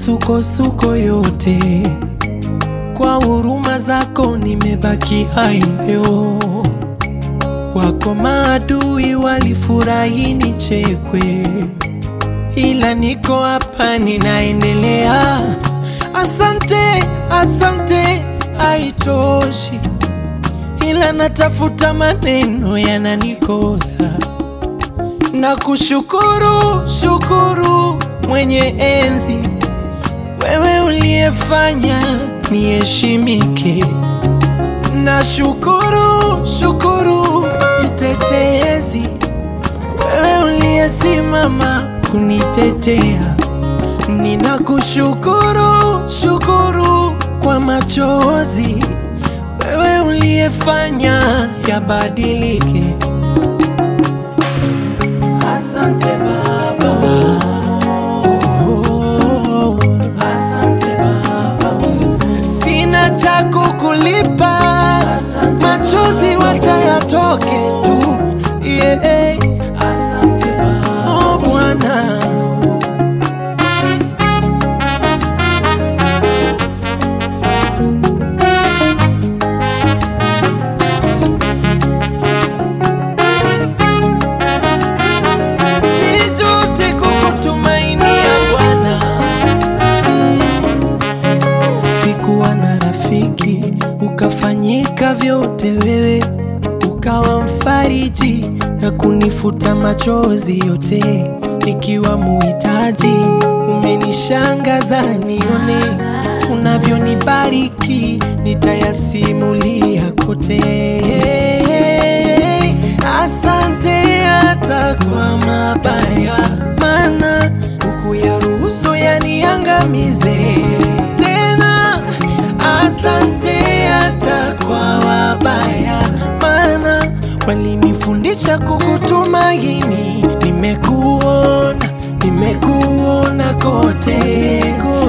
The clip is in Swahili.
misukosuko yote, kwa huruma zako nimebaki hai leo. Wako maadui walifurahi nichekwe, ila niko hapa ninaendelea. Asante, asante, haitoshi, ila natafuta maneno yananikosa na kushukuru shukuru mwenye enzi, wewe uliyefanya niheshimike. Na shukuru shukuru mtetezi, wewe uliyesimama kunitetea. Ninakushukuru shukuru kwa machozi, wewe uliyefanya yabadilike. Asante Baba. Oh, asante Baba. Sina cha kukulipa, machozi wacha yatoke tu. Yeah. Asante Baba. Oh, Bwana. Sijute kukutumainia Bwana. Sikuwa na rafiki, ukafanyika vyote wewe, ukawa mfariji na kunifuta machozi yote, nikiwa muhitaji. Umenishangaza nione unavyonibariki, nitayasimulia kote. Asante hata kwa mabaya, maana hukuyaruhusu yaniangamize tena. Asante hata kwa wabaya, maana walinifundisha kukutumaini. Nimekuona, nimekuona kote,